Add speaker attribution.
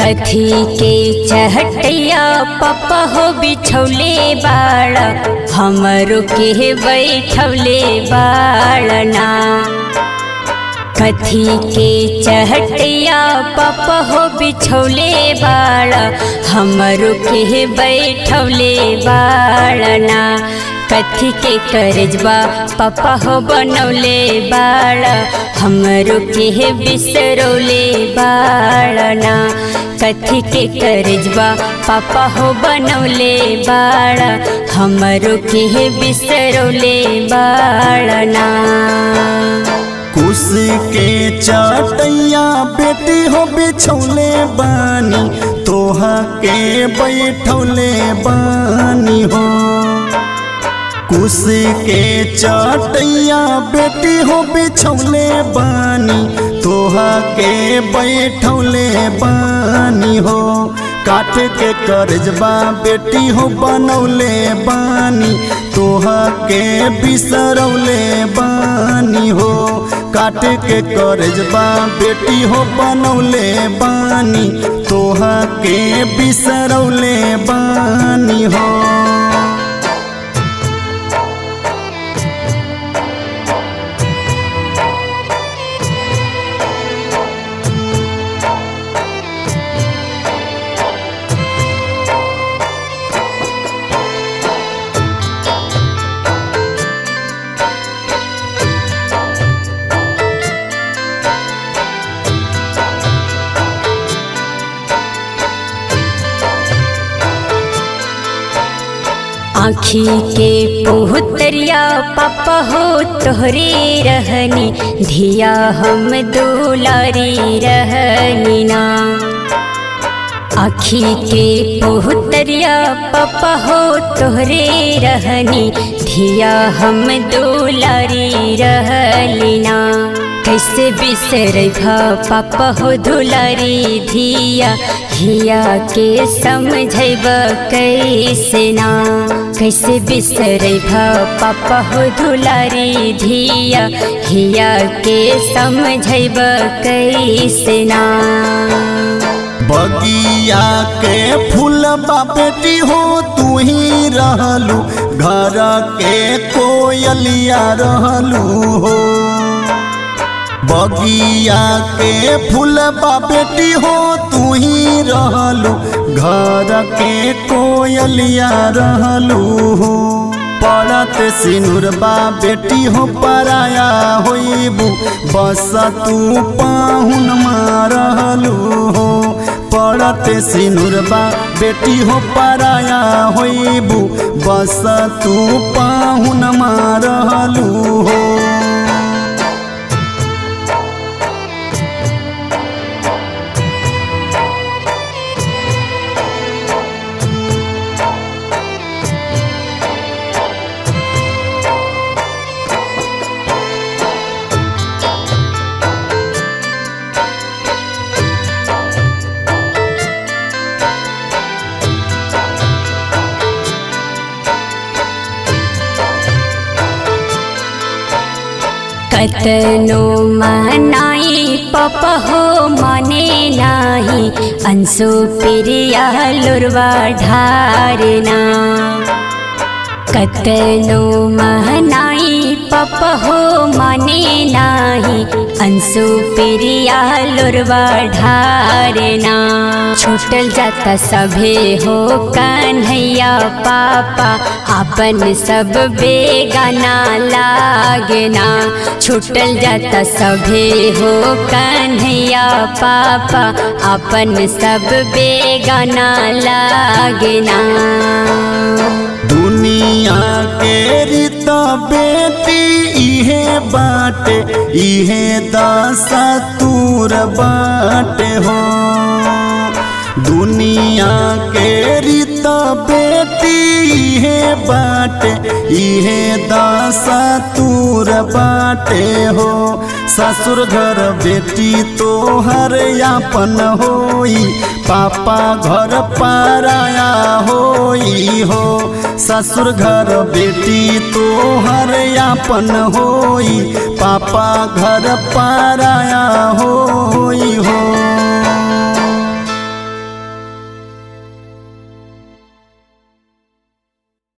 Speaker 1: कथी के चहटैया पप्पा हो बिछौले बाड़ हमरो के बैठौले बाड़ना कथी के चहटैया पप्पा हो बिछौले बाड़ हमरो के बैठौले बाड़ना कथी के करजबा पापा हो बनौले बाड़ हमरो के बिसरौले बाड़ना कथी के करजबा पापा हो बनौले बाड़ हमरो के बिसरौले बाड़ना
Speaker 2: कुश के चटैया बेटी हो बिछौले बानी तोहा के बैठौले बानी हो कुश के चटैया बेटी हो बिछौले बानी तोहा के बैठौले बानी हो काट के करजबा बेटी हो बनौले बानी तोहा के बिसरौले बानी हो काट के करजबा बेटी हो बनौले बानी तोहा के बिसरौले बानी हो
Speaker 1: आँखी के पुहतरिया पापा हो तोहरे रहनी धिया हम दुलारी रहनी ना आँखी के पुहतरिया पापा हो तोहरे रहनी धिया हम दुलारी रहलीना कैसे बिसर पापा हो दुलारी धिया हिया के समझब कैसे ना कैसे बिसर पापा हो दुलारी धिया हिया के समझब कैसे ना
Speaker 2: बगिया के फूलबा बेटी हो तू ही रहलू घर के कोयलिया रहलू हो बगिया के फूलबा बेटी हो तू ही रहलू घर के कोयलिया रहलू हो पड़त सिनुरबा बेटी हो पराया होइबू बस तू पाहुन रहलू हो पड़त सिनुरबा बेटी हो पराया होइबू बस तू पाहुन रहलू हो
Speaker 1: कतनो मनाई पप हो मने नाही अंशु प्रिया लुरवा ढारना कतनो महनाई पप हो मने नाही अंशु प्रिया लुरवा ढारना छूटल जाता सभे हो कन्हैया पापा अपन सब बेगाना लागना छूटल जाता सभे हो कन्हैया पापा अपन सब बेगाना लागना
Speaker 2: दुनिया के रीत बेटी इहे बाटे इहे दशा तूर बाटे हो दुनिया के रीत बेटी इहे बाटे इहे दशा तूर बाटे हो ससुर घर बेटी तोहर यापन होई पापा घर पाराया होई हो ससुर घर बेटी तोहर यापन होई पापा घर पाराया होई हो